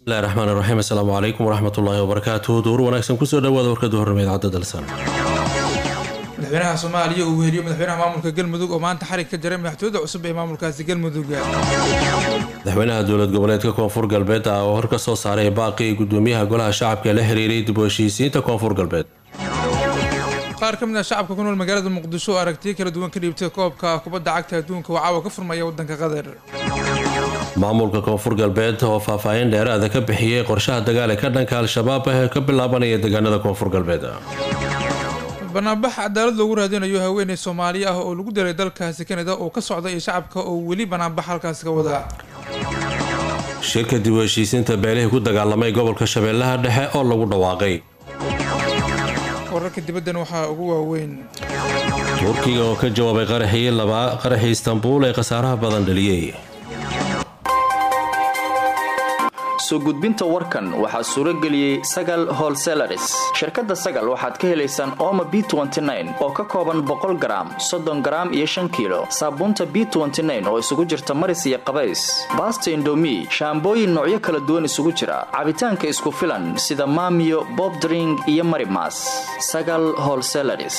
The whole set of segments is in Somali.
bismillahi raxmaan raxiim assalaamu calaykum waraxmatullaahi wabarakaatuh duur wanaagsan kusoo dhawaada warkada horremeed cadda dalsan madaxweynaha soomaaliya uu weheliyo madaxweynaha maamulka galmudug oo maanta xarig ka jaray madaxtooyada cusub ee maamulkaasi galmudug madaxweynaha dowlad goboleedka koonfur galbeed ah oo hor ka soo saaray baaqi gudoomiyaha golaha shacabka ee la xiriiray dib u heshiisiinta koonfur galbeed qaar ka mid ah shacabka ku nool magaalada muqdisho oo aragtiyo kala duwan ka dhiibtay koobka kubadda cagta adduunka oo caawa ka furmaya waddanka qatar maamulka koonfur galbeed oo faahfaahin dheeraada ka bixiyey qorshaha dagaal ee ka dhanka al-shabaab ee ka bilaabanaya deegaanada koonfur galbeed banaanbax cadaalad loogu raadinayo haweeney soomaali ah oo lagu dilay dalkaasi kanada oo ka socda iyo shacabka oo weli banaanbax halkaasi ka wada shirka dib u heshiisiinta beelihii ku dagaalamay gobolka shabeellaha dhexe oo lagu dhawaaqay wararka dibaddan waxaa ugu waaweyn turkiga oo ka jawaabay qaraxii laba qaraxii istanbuul ee khasaaraha badan dhaliyey soo gudbinta warkan waxaa suuro geliyey sagal holselaris shirkadda sagal waxaad ka helaysaan ooma b oo ka kooban boqol garaam soddon garaam iyo shan kiilo saabuunta b oo isugu jirta maris iyo qabays baasta indomi shaambooyin noocyo kala duwan isugu jira cabitaanka isku filan sida maamiyo bobdring iyo marimas sagal holselaris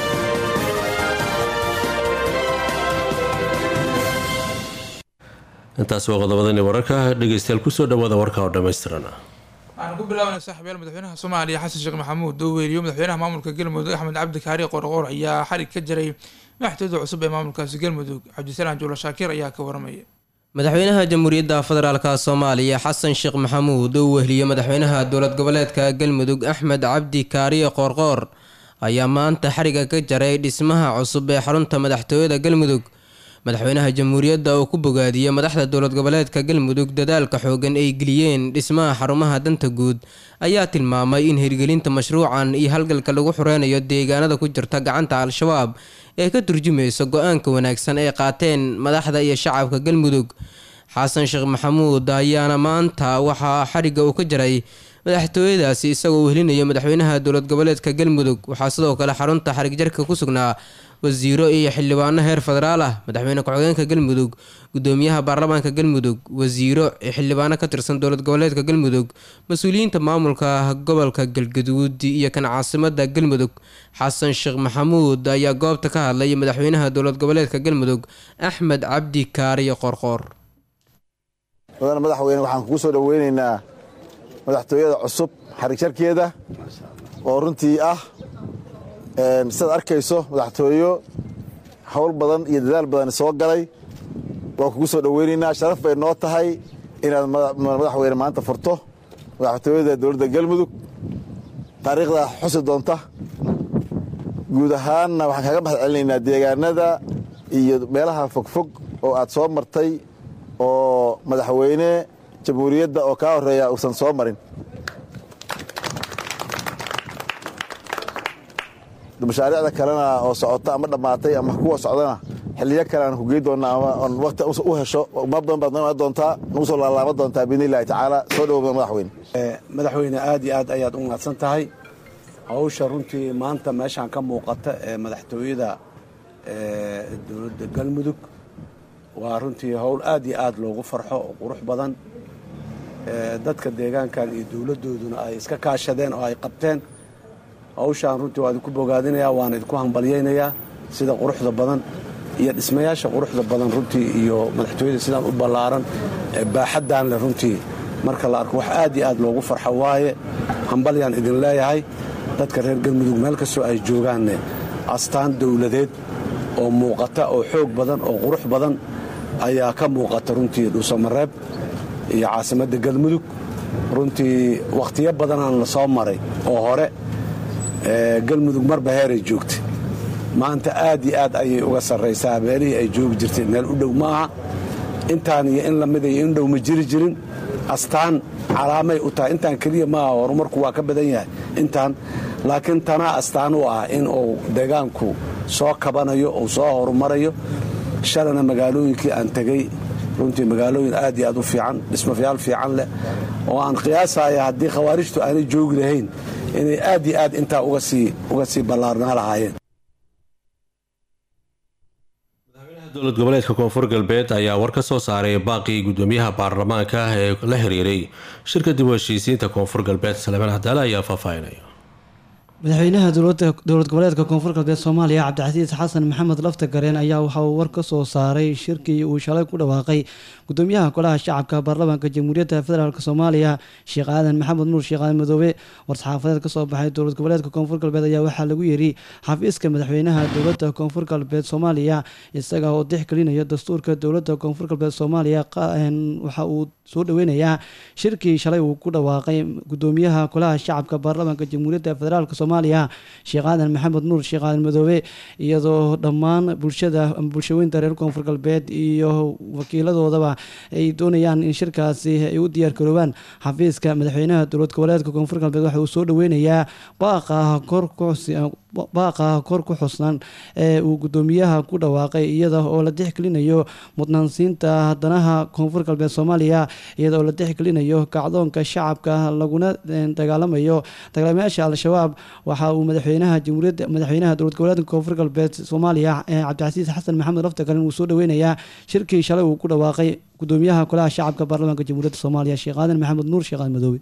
intaas waa qodobadani wararka dhegeystayaal kusoo dhawaada warka oo dhammaystiran waxaanu ku bilaabanay saaxiibyaal madaxweynaha soomaaliya xasan sheekh maxamuud oo weeliyo madaxweynaha maamulka galmudug axmed cabdi kaari qorqoor ayaa xarig ka jaray madaxtooyada cusub ee maamulkaasi galmudug cabdisalaan juula shaakir ayaa ka waramaya madaxweynaha jamhuuriyadda federaalka soomaaliya xasan sheekh maxamuud oo wehliye madaxweynaha dowlad goboleedka galmudug axmed cabdi kaariye qoorqoor ayaa maanta xariga ka jaray dhismaha cusub ee xarunta madaxtooyada galmudug madaxweynaha jamhuuriyadda oo ku bogaadiyey madaxda dowlad goboleedka galmudug dadaalka xoogan ay geliyeen dhismaha xarumaha danta guud ayaa tilmaamay in hirgelinta mashruucan iyo halgalka lagu xureynayo deegaanada ku jirta gacanta al-shabaab ee ka turjumaysa go-aanka wanaagsan ay qaateen madaxda iyo shacabka galmudug xasan sheekh maxamuud ayaana maanta waxaa xarigga uu ka jaray madaxtooyadaasi isagoo wehelinaya madaxweynaha dowlad goboleedka galmudug waxaa sidoo kale xarunta xarig jarka ku sugnaa wasiiro iyo xildhibaano heer federaal ah madaxweyne ku-xigeenka galmudug gudoomiyaha baarlamaanka galmudug wasiiro iyo xildhibaano ka tirsan dowlad goboleedka galmudug mas-uuliyiinta maamulka gobolka galgaduud iyo kan caasimada galmudug xasan sheekh maxamuud ayaa goobta ka hadlay madaxweynaha dowlad goboleedka galmudug axmed cabdi kaariyo qorqoor mudane madaxweyne waxaan kugu soo dhoweyneynaa madaxtooyada cusub xarig jarkeeda oo runtii ah sidaad arkayso madaxtooyo hawl badan iyo dadaal badan soo galay waan kugu soo dhoweynaynaa sharaf bay noo tahay inaad madaxweyne maanta furto madaxtooyada dowladda galmudug taariikhda xusi doonta guud ahaanna waxaan kaaga mahad celinaynaa deegaanada iyo meelaha fogfog oo aad soo martay oo madaxweyne jamhuuriyadda oo kaa horreeya uusan soo marin mashaariicda kalena oo socota ama dhammaatay ama kuwa socdana xiliyo kale aan ku gey doonnaa ama on waqti u hesho ma badan baad noo doontaa nagu soo laalaaba doontaa biidni illahi tacaala soo dhowo madaxweyne madaxweyne aad iyo aad ayaad u mahadsan tahay hawsha runtii maanta meeshaan ka muuqata ee madaxtooyada dowladda galmudug waa runtii howl aad iyo aad loogu farxo oo qurux badan dadka deegaankan iyo dowladdooduna ay iska kaashadeen oo ay qabteen hawshaan runtii waa idinku bogaadinayaa waana idinku hambalyaynayaa sida quruxda badan iyo dhismayaasha quruxda badan runtii iyo madaxtooyada sidaan u ballaaran ee baaxaddaan leh runtii marka la arko wax aad iyo aad loogu farxo waaye hambalyaan idin leeyahay dadka reer galmudug meel kastoo ay joogaanne astaan dowladeed oo muuqata oo xoog badan oo qurux badan ayaa ka muuqata runtii dhuusamareeb iyo caasimadda galmudug runtii wakhtiyo badanaan la soo maray oo hore galmudug marba heeray joogtay maanta aad iyo aad ayay uga sarraysaa meelihii ay joogi jirtay meel u dhow ma aha intaan iyo in lamida iyo in dhow ma jiri jirin astaan calaamay u tahay intaan keliya maaha horumarku waa ka badan yahay intaan laakiin tanaa astaan u ah in uu deegaanku soo kabanayo uu soo horumarayo shalana magaalooyinkii aan tegey runtii magaalooyin aad iyo aad u fiican dhismayaal fiican leh oo aan qiyaasaya haddii khawaarijtu aanay joogi lahayn inay aad iyo aad intaa uga sii ballaarnaa lahaayeen dowlad goboleedka koonfur galbeed ayaa war ka soo saaray baaqii gudoomiyaha baarlamaanka ee la xiriiray shirka dib u heshiisiinta koonfur galbeed salebaan cadaale ayaa faahfaahinaya madaxweynaha dowlad goboleedka koonfur galbeed soomaaliya cabdicasiis xasan maxamed lafta gareen ayaa waxa uu war ka soo saaray shirkii uu shalay ku dhawaaqay gudoomiyaha golaha shacabka baarlamaanka jamhuuriyadda federaalk soomaaliya sheekh aadan maxamed nuur sheekh aadan madoobe war-saxaafadeed kasoo baxay dowlad goboleedka koonfur galbeed ayaa waxaa lagu yiri xafiiska madaxweynaha dowladda koonfur galbeed soomaaliya isaga oo dixgelinaya dastuurka dowladda koonfur galbeed soomaaliya waxa uu soo dhaweynayaa shirkii shalay uu ku dhawaaqay gudoomiyaha golaha shacabka baarlamaanka jamhuuriyadda federaalk soomaaliya sheekh aadan maxamed nuur sheekh aadan madoobe iyadoo dhammaan bulshada bulshaweynta reer koonfur galbeed iyo wakiiladoodaba ay doonayaan in shirkaasi ay u diyaar garoobaan xafiiska madaxweynaha dowlad goboleedka koonfur galbeed waxa uu soo dhaweynayaa baaqaha kor ku xusnan ee uu gudoomiyaha ku dhawaaqay iyada oo la dixgelinayo mudnaansiinta danaha koonfur galbeed soomaaliya iyada oo la dixgelinayo kacdoonka shacabka laguna dagaalamayo dagaalamayaasha al-shabaab waxa uu madaxweynaha jamhuuriyadda madaxweynaha dowlad goboleedka koonfur galbeed soomaaliya cabdicasiis xasan maxamed laftagarin uu soo dhaweynayaa shirkii shalay uu ku dhawaaqay gudoomiyaha golaha shacabka baarlamaanka jamhuuriyadda soomaaliya sheekh aadan maxamed nuur sheekh aadan madoobe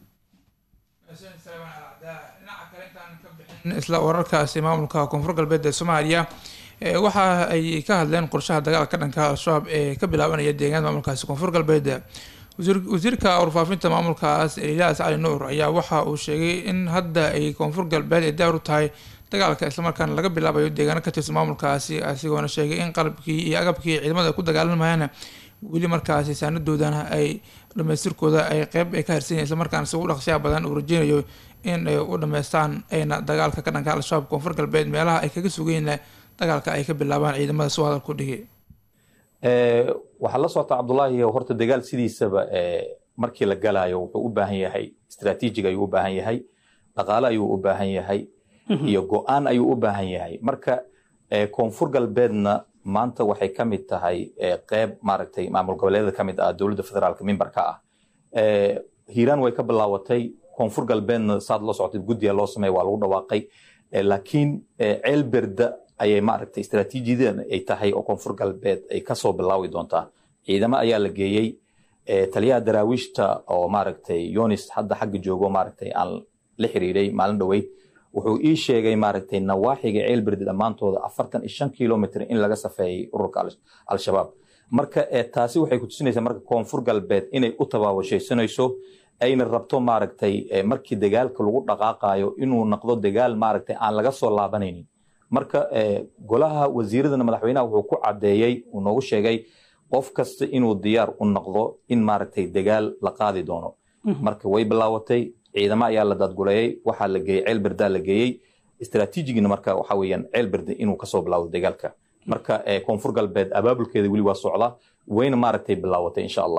isla wararkaasi maamulka koonfur galbeed ee soomaaliya waxa ay ka hadleen qorshaha dagaalka dhanka al-shabaab ee ka bilaabanaya deegaanada maamulkaasi koonfur galbeed wasiirka warfaafinta maamulkaas eliyaas cali nuur ayaa waxa uu sheegay in hadda ay koonfur galbeed ay daar u tahay dagaalka islamarkaana laga bilaabayo deegaano ka tirsan maamulkaasi asigoona sheegay in qalabkii iyo agabkii ciidamada ku dagaalamayaan weli markaasi saanadoodana ay dhamaystirkooda ay qeyb ay ka harsan yahin islamarkaana si u dhaqsyaha badan uu rajeynayo in ay u dhameystaan ayna dagaalka ka dhanka al-shabaab koonfur galbeed meelaha ay kaga sugayna dagaalka ay ka bilaabaan ciidamada soo hadalku dhigay waxaa la socota cabdullaahi horta dagaal sidiisaba markii la galayo wuxuu u baahan yahay istraatiijig ayuu u baahan yahay dhaqaale ayuu u baahan yahay iyo go-aan ayuu u baahan yahay marka koonfur galbeedna maanta waxay ka mid tahay qeyb maaragtay maamul goboleedyada ka mid ah dowladda federaalka mimbarka ah hiiraan way ka bilaawatay koonfur galbeedna saad la socotay guddiga loo sameeya waa lagu dhawaaqay laakiin ceel berda ayay maaragtay istraatiijiyadan ay tahay oo koonfur galbeed ay kasoo bilaawi doontaa ciidamo ayaa la geeyey taliyaha daraawiishta oo maaragtay yonis hadda xagga joogo maaragtay aan la xiriiray maalin dhoweyd wuxuu ii sheegay maaragtay nawaaxiga ceelberde dhammaantooda afartan iyo shan kilomitr in laga safeeyey ururka al-shabaab marka taasi waxay ku tusinaysaa marka koonfur galbeed inay u tabaabashaysanayso ayna rabto maaragtay markii dagaalka lagu dhaqaaqayo inuu noqdo dagaal maaragtay aan laga soo laabanaynin marka golaha wasiiradana madaxweynaha wuxuu ku caddeeyey uu noogu sheegay qof kasta inuu diyaar u noqdo in maaragtay dagaal la qaadi doono marka way bilaawatay ciidamo ayaa la daadguleeyey waxaa la geeyey ceelberdaa la geeyey istraatiijigina marka waxa weeyaan ceelberde inuu kasoo bilaawdo dagaalka marka koonfur galbeed abaabulkeeda weli waa socda wayna maaragtay bilaawatay insha allah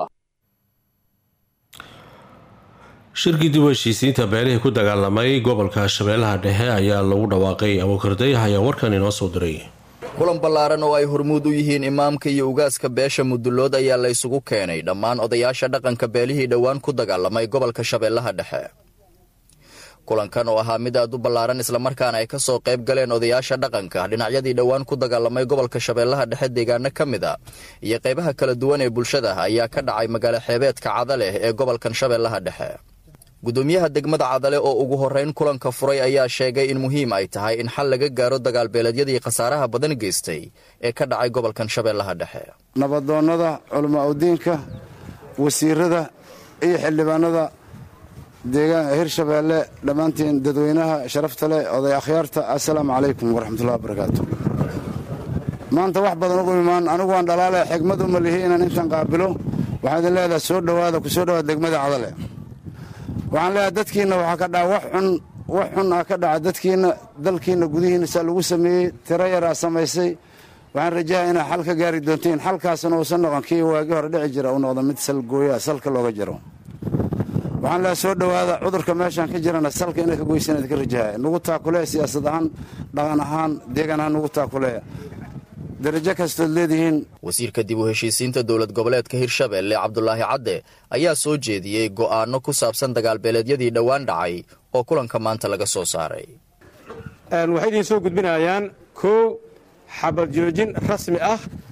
shirkii dib u heshiisiinta beelihii ku dagaalamay gobolka shabeellaha dhexe ayaa lagu dhawaaqay abuukarday ayaa warkan inoo soo diray kulan ballaaran oo ay hormuud u yihiin imaamka iyo ugaaska beesha mudullood ayaa la ysugu keenay dhammaan odayaasha dhaqanka beelihii dhowaan ku dagaalamay gobolka shabeellaha dhexe kulankan oo ahaa mid aad u ballaaran islamarkaana ay ka soo qayb galeen odayaasha dhaqanka dhinacyadii dhowaan ku dagaalamay gobolka shabeellaha dhexe deegaano ka mid a iyo qaybaha kala duwan ee bulshada ayaa ka dhacay magaalo xeebeedka cadaleh ee gobolkan shabeellaha dhexe gudoomiyaha degmada cadale oo ugu horrayn kulanka furay ayaa sheegay in muhiim ay tahay in xal laga gaaro dagaalbeeleedyadii khasaaraha badan geystay ee ka dhacay gobolkan shabeellaha dhexe nabadoonnada culamaa udiinka wasiirada iyo xildhibaanada deegaan hirshabeelle dhammaantiin dadweynaha sharafta leh oday akhyaarta assalaamu calaykum waraxmatullahi wabarakaatu maanta wax badan ugu imaan anigu waan dhalaale xigmad uma lihi inaan intan qaabilo waxaan idin leedahay soo dhowaada ku soo dhowaada degmada cadale waxaan leeyahay dadkiinna waxaa ka dhaca wax xun wax xun ah ka dhaca dadkiinna dalkiinna gudihiinna saa lagu sameeyey tiro yaraa samaysay waxaan rajaha inaa xal ka gaari doontiin xalkaasna uusan noqon kii waagii hore dhici jira uu noqdo mid salgooyaa salka looga jiro waxaan leeyahay soo dhowaada cudurka meeshaan ka jirana salka inaad ka goysaan idinka rajaha nugu taakulee siyaasad ahaan dhaqan ahaan deegan ahaan nugu taakulee darajo kastood leedihiin wasiirka dib u heshiisiinta dowlad goboleedka hirshabeelle cabdulaahi cadde ayaa soo jeediyey go'aano ku saabsan dagaalbeeleedyadii dhowaan dhacay oo kulanka maanta laga soo saaray waxay idiin soo gudbinayaan kow xabad joojin rasmi ah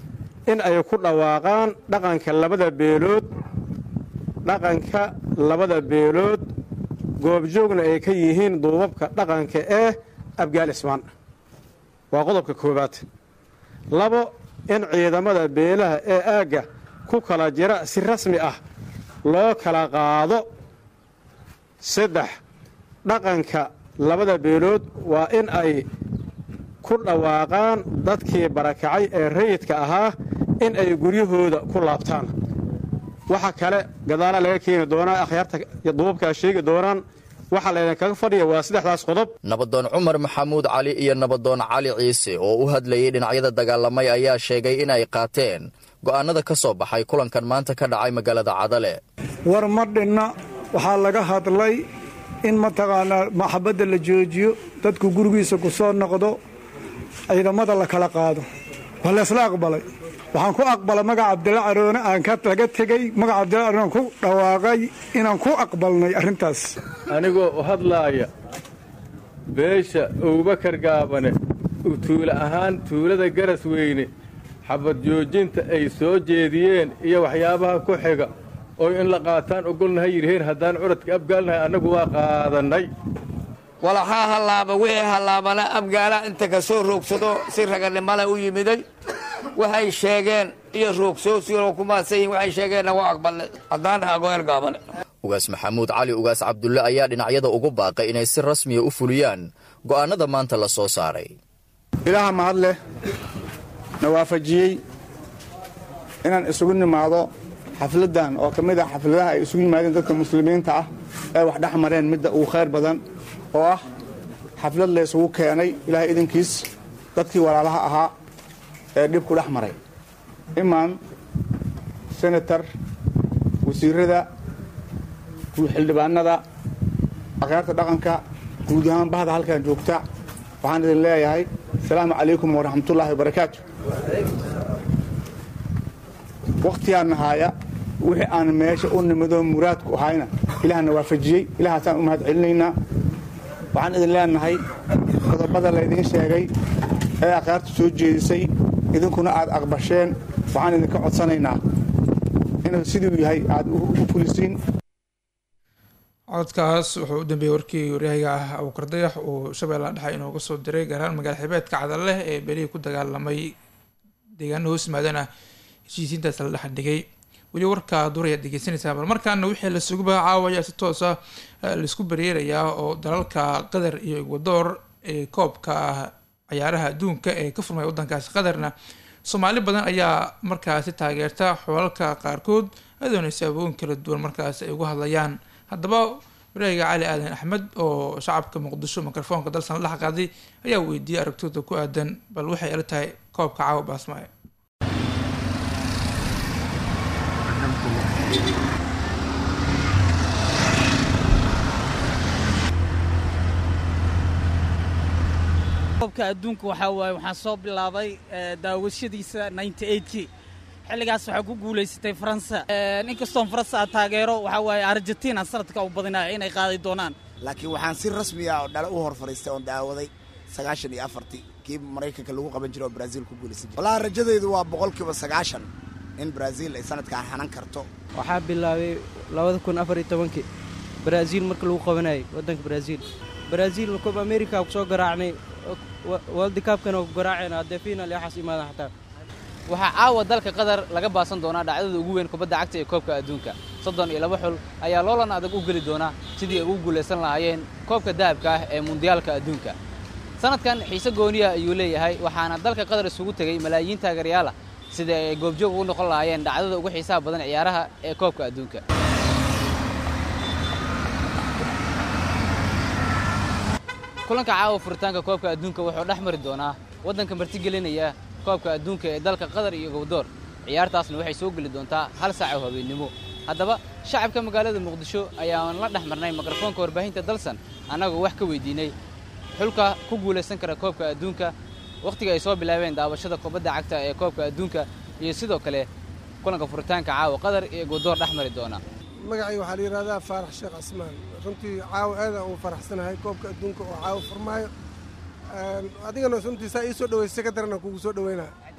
in ay ku dhawaaqaan dhaqanka labada beelood dhaqanka labada beelood goobjoogna ay ka yihiin duubabka dhaqanka ee abgaal ismaan waa qodobka koowaad labo in ciidamada beelaha ee aagga ku kala jira si rasmi ah loo kala qaado saddex dhaqanka labada beelood waa in ay ku dhawaaqaan dadkii barakacay ee rayidka ahaa in ay guryahooda ku laabtaan waxa kale gadaala laga keeni doonaa akhyaarta duubabkaa sheegi doonaan waxaa laydinkaga fadhiya waa saddexdaas qodob nabadoon cumar maxamuud cali iyo nabadoon cali ciise oo u hadlayay dhinacyada dagaalamay ayaa sheegay in ay qaateen go'aanada ka soo baxay kulankan maanta ka dhacay magaalada cadale war ma dhinna waxaa laga hadlay in mataqaanaa maxabadda la joojiyo dadku gurigiisa ku soo noqdo ciidamada la kala qaado waa laysla aqbalay waxaan ku aqbalay magaca cabdilla caroone aan ka laga tegey magaca cabdilla caroone ku dhawaaqay inaan ku aqbalnay arrintaas anigoo u hadlaaya beesha abubakar gaabane tuula ahaan tuulada garas weyne xabad joojinta ay soo jeediyeen iyo waxyaabaha ku xiga oo in la qaataan ogolnahay yidhiheen haddaan curadka abgaalnahay annagu waa qaadannay walaxaa hallaaba wixii hallaabana abgaala inta ka soo roogsado si raganimale u yimiday waxay sheegeen iyo roogsoosioo ku maadsan yihin waxay sheegeenna waa aqbalnay haddaan agoyar gaabane ugaas maxamuud cali ugaas cabdulle ayaa dhinacyada ugu baaqay inay si rasmiya u fuliyaan go'aannada maanta la soo saaray ilaaha mahad leh na waafajiyey inaan isugu nimaado xafladdan oo ka mid ah xafladaha ay isugu yimaadeen dadka muslimiinta ah ee wax dhex mareen midda ugu khayr badan oo ah xaflad la isugu keenay ilaahay idinkiis dadkii walaalaha ahaa ee dhib ku dhex maray imaan senatar wasiirada xildhibaanada akhyaarta dhaqanka guud ahaan bahda halkan joogta waxaan idin leeyahay asalaamu calaykum waraxmatullaahi wabarakaatu wakhtigaan nahaaya wixii aan meesha u nimidoo muraadku ahayna ilaahna waafajiyey ilahaasaan u mahad celinaynaa waxaan idin leenahay qodobada laydiin sheegay ee akhyaartu soo jeedisay idinkuna aad aqbasheen waxaan idinka codsanaynaa inuu siduu yahay aad u fulisiin codkaas wuxuu u dambeeyey warkii waryahaga ah abuukar dayax uu shabeellaha dhexe inooga soo diray gaar ahaan magaala xibeedka cadalleh ee belihii ku dagaalamay deegaana hoos yimaadana heshiisiintaas la dhex dhigay weli warkaa duurayaad dhegeysanaysaa bal markaana wixii la suguba caawaya si toosa laisku bareerayaa oo dalalka qatar iyo egwadoor ee koobka cayaaraha adduunka ee ka furmaya waddankaasi qatarna soomaali badan ayaa markaasi taageerta xoolalka qaarkood adoona saabooyin kala duwan markaas ay uga hadlayaan haddaba waraahiga cali aadan axmed oo shacabka muqdisho mikrofoonka dalsan la qaaday ayaa weydiiyey aragtooda ku aadan bal waxay ila tahay koobka caawa baasmaayo koobka adduunka waxaa waaye waxaan soo bilaabay daawashadiisa kii xilligaas waxaa ku guulaysatay faransa inkastoon faransa aad taageero waxaa waaye argentina sanadka u badinaya inay qaaday doonaan laakiin waxaan si rasmi ah oo dhale u hor fadhiistay oon daawaday sagaashan iyo afartii kii maraykanka lagu qaban jiray oo brazil ku guulaysan jiray wallahi rajadaydu waa boqolkiiba sagaashan in brazil ay sanadkaan hanan karto waxaa bilaabay labada kun afar iyo tobankii brazil marka lagu qabanayay waddanka brazil brazil koob america ku soo garaacnay world cupkana ku garaacayna haddee final iyo waxaas imaadan xataa waxaa caawa dalka qatar laga baasan doonaa dhacdada ugu weyn kubadda cagta ee koobka adduunka soddon iyo laba xul ayaa loolan adag u geli doona sidii ay ugu guulaysan lahaayeen koobka dahabka ah ee mundiyaalka adduunka sanadkan xiise gooniya ayuu leeyahay waxaana dalka qatar isugu tegey malaayiin taageerayaal ah sidii ay goobjoog ugu noqon lahaayeen dhacdada ugu xiisaha badan ciyaaraha ee koobka adduunka kulanka caawa furitaanka koobka adduunka wuxuu dhex mari doonaa waddanka martigelinaya koobka adduunka ee dalka qatar iyo gowdoor ciyaartaasna waxay soo geli doontaa hal saac oo habeennimo haddaba shacabka magaalada muqdisho ayaan la dhex marnay mikrofoonka warbaahinta dalsan annagoo wax ka weydiinay xulka ku guulaysan kara koobka adduunka wakhtiga ay soo bilaabeen daawashada kubadda cagta ee koobka adduunka iyo sidoo kale kulanka furitaanka caawa qatar iyo gowdoor dhex mari doona magacii waxaa la yidhahdaa faarax sheekh casmaan runtii caawa aadaan ugu faraxsanahay koobka adduunka oo caawa furmaayo adigana runtii saa ii soo dhaweysay ka darana kugu soo dhaweynaa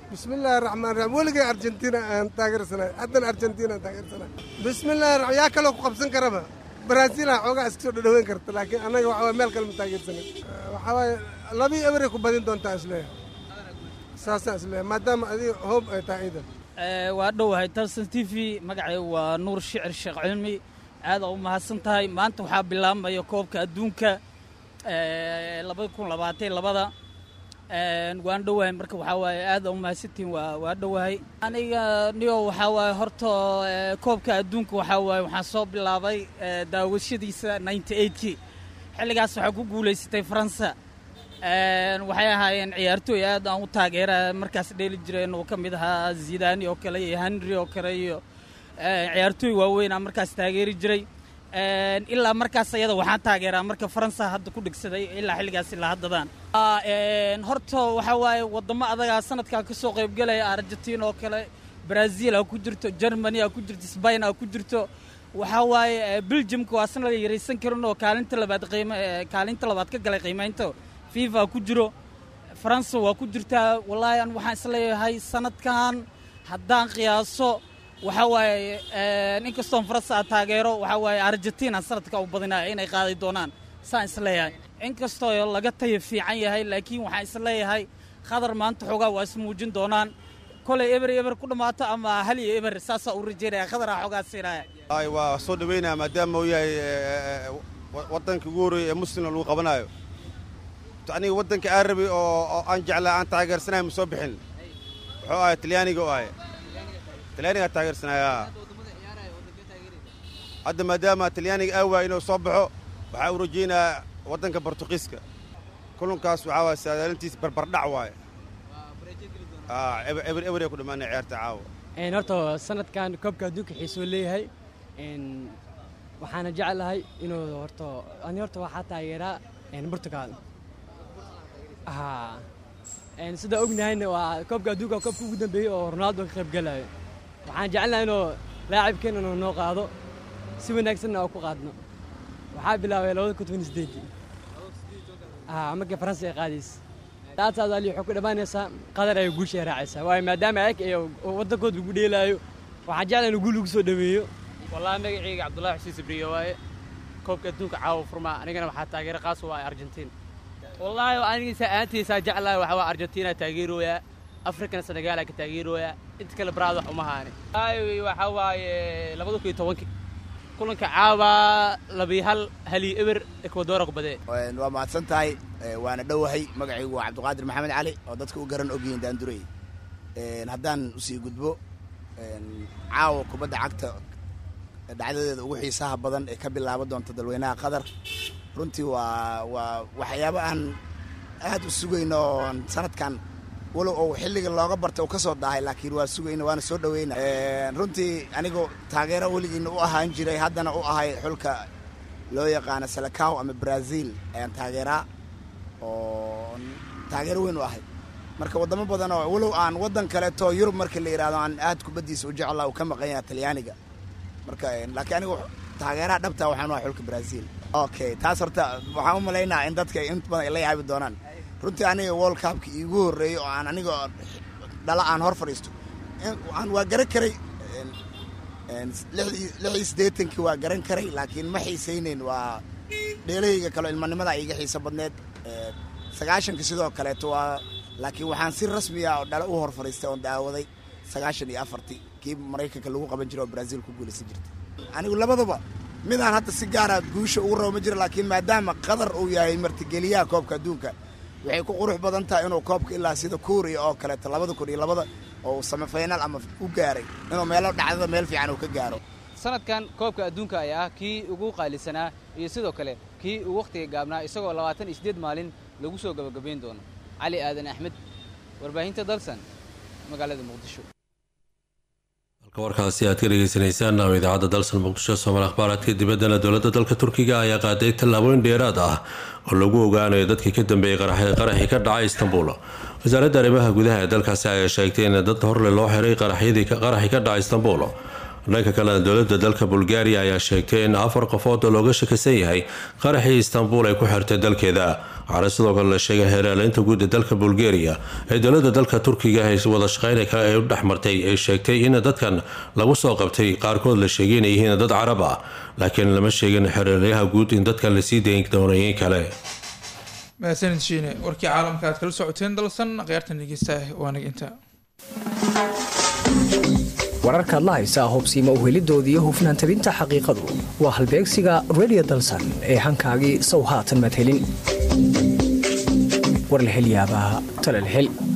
bismillaahi raxmaan raxiim weligay argentina aan taageersanay haddana argentina aan taageersanay bismillaahi raxmaan yaa kaloo ku qabsan karaba brazil aa xoogaa iska soo dhadhaweyn karta laakiin annaga waxa waye meel kale ma taageersanay waxaa waaye labii eberay ku badin doontaa isleeyahay saasaan isleeyahay maadaama adiga hoob ay tahay ciidan waa dhowahay talsan t v magacay waa nuur shicir sheekh cilmi aada u mahadsan tahay maanta waxaa bilaabmaya koobka adduunka labada kun labaatan labada waan dhowahay marka waxaa waaye aada u mahadsantihin waa waa dhowahay aniga niyo waxaa waaye horta koobka adduunka waxaa waaye waxaan soo bilaabay daawashadiisa ninety eightkii xilligaas waxaa ku guulaysatay faransa waxay ahaayeen ciyaartooy aad aan u taageera markaas dheeli jireen oo ka mid ahaa zidani oo kale iyo henry oo kale iyo ciyaartooy waaweyn aan markaas taageeri jiray ilaa markaas ayada waxaan taageeraa marka faransa hadda ku dhigsaday ilaa xilligaas ilaa haddadaan horta waxaa waaye wadamo adagaa sanadkan ka soo qaybgelaya argentina oo kale brazil aa ku jirto germany aa ku jirto spain aa ku jirto waxaa waaye belgiumka waa sanad la yaraysan karin oo kaalinta labaad qiim kaalinta labaad ka galay qiimaynta fifa ku jiro faransa waa ku jirtaa wallaahi an waxaan isleeyahay sanadkan haddaan qiyaaso waxaa waaye inkastoon faransa aa taageero waxaa waaye argentina sanadka u badinaya inay qaaday doonaan saan isleeyahay inkastoo laga tayo fiican yahay laakiin waxaan isleeyahay khadar maanta xoogaa waa ismuujin doonaan kolay eber eber ku dhammaato ama hal iyo eber saasaa u rajeynaya khadaraa xoogaa siinaya ay waa soo dhaweynaya maadaama uu yahay waddanka ugu horreeya ee muslimna lagu qabanayo aniga waddanka aan rabay oo aan jeclaa aan taageersanahay ma soo bixin wuxuu ahay talyaaniga u ahay talyaanigaa taageersanaya hadda maadaama talyaaniga aa waaya inuu soo baxo waxaa u rajaynayaa waddanka bortuqiiska kulankaas waxaa waaya saadaalintiis barbardhac waaye eber eberay ku dhammaanaya ciyaarta caawa horta sanadkan koobka adduunka xiisoo leeyahay waxaana jeclahay inuu horta ani horta waxaa taageeraa portugal sidaa ognahayna waa koobka adduunka koobka ugu dambeeyey oo ronaldo ka qayb galayo waxaan jecelnahay inuu laacibkeena inuu noo qaado si wanaagsanna oo ku qaadno waxaa bilaabay labada kun toban sideedii markii faransa ay qaadaysa taataas ali waxay ku dhammaanaysaa qadar ay guusha ay raacaysaa waayo maadaama ayag iyo waddankooda lagu dheelaayo waxaan jeclahay inuu guul lagu soo dhaweeyo wallaahi magacayga cabdullaahi xuseen sabriye waaye koobka adduunka caawa furmaa anigana waxaa taageera qaas u ah argentiin wallaahi anigiisa aantiisaa jeclahay waxaa waa argentina taageerooyaa afrikana senegaala ka taageerooyaa inta kale baraad wax uma haani wallaahi waxaa waaye labada kun iyo tobankii kulanka caawa labii hal hali eber ekwadora ku badee waa mahadsan tahay waana dhowahay magacaygu waa cabdiqaadir maxamed cali oo dadka u garan ogyihiin daandurey haddaan usii gudbo caawa kubadda cagta dhacdadeeda ugu xiisaha badan ee ka bilaaban doonta dalweynaha qatar runtii waa waa waxyaabo aan aad u sugayno oon sanadkan walow ou xilliga looga bartay uu ka soo daahay laakiin waa sugayna waana soo dhaweyna runtii anigu taageero weligiina u ahaan jiray haddana u ahay xulka loo yaqaano salakaw ama brazil ayaan taageeraa oo taageero weyn u ahay marka waddamo badan oo walow aan waddan kaleeto yurub marka la yidhahdo aan aad kubaddiisa u jeclaa uu ka maqan yahay talyaaniga marka laakiin anigu taageeraha dhabta waxaan u ahay xulka brazil okay taas horta waxaan u malaynaa in dadka inta badan ay la yaabi doonaan runtii aniga world cupka iigu horreeyey oo aan aniga dhala aan hor fadhiisto aan waa garan karay lixii siddeetankii waa garan karay laakiin ma xiisaynayn waa dheelahayga kaleo ilmanimada iiga xiiso badneed sagaashanka sidoo kaleeto waa laakiin waxaan si rasmiya oo dhala u hor fadhiistay oon daawaday sagaashan iyo afartii kii maraykanka lagu qaban jiray oo brazil ku guulaysan jirtay anigu labadaba midaan hadda si gaara guusha ugu rabo ma jiro laakiin maadaama qatar uu yahay martigeliyaha koobka adduunka waxay ku qurux badan tahay inuu koobka ilaa sida kuuriya oo kaleeto labada kun iyo labada oo samifaynaal ama u gaaray inuu meelo dhacdada meel fiican uu ka gaaro sanadkan koobka adduunka ayaa ah kii ugu qaalisanaa iyo sidoo kale kii uu wakhtiga gaabnaa isagoo labaatan iyo siddeed maalin lagu soo gabagabayn doono cali aadan axmed warbaahinta dalsan magaalada muqdisho halka warkaasi aad ka dhegeysanaysaan ama idaacadda dalsan muqdisho soomaal akhbaaraadka dibaddana dowladda dalka turkiga ayaa qaaday tallaabooyin dheeraad ah oo lagu ogaanayo dadkii ka dambeeyey qaraxii ka dhacay istanbul wasaaradda arrimaha gudaha ee dalkaasi ayaa sheegtay in dad horle loo xiray qaraxii ka dhacay istanbul dhanka kalena dowladda dalka bulgaariya ayaa sheegtay in afar qofood oo looga shakisan yahay qaraxii istanbul ay ku xirtay dalkeeda waxaana sidoo kale la sheegay heeraaleynta guud ee dalka bulgaria ee dowladda dalka turkiga ay wada shaqeyna kale ay u dhexmartay ay sheegtay in dadkan lagu soo qabtay qaarkood la sheegay inay yihiin dad carab ah laakiin lama sheegin xereeryaha guud in dadkan lasii dayn doonayin kale mahadsanid shiine warkii caalamka aad kala socoteen dalsan khiyaartan dhegeysta waanag inta wararkaad la haysaa hobsiima uhelidooda iyo hufnaan tabinta xaqiiqadu waa halbeegsiga redio dalsan ee hankaagii sow haatan madhelin war la hel yaabaa talal hel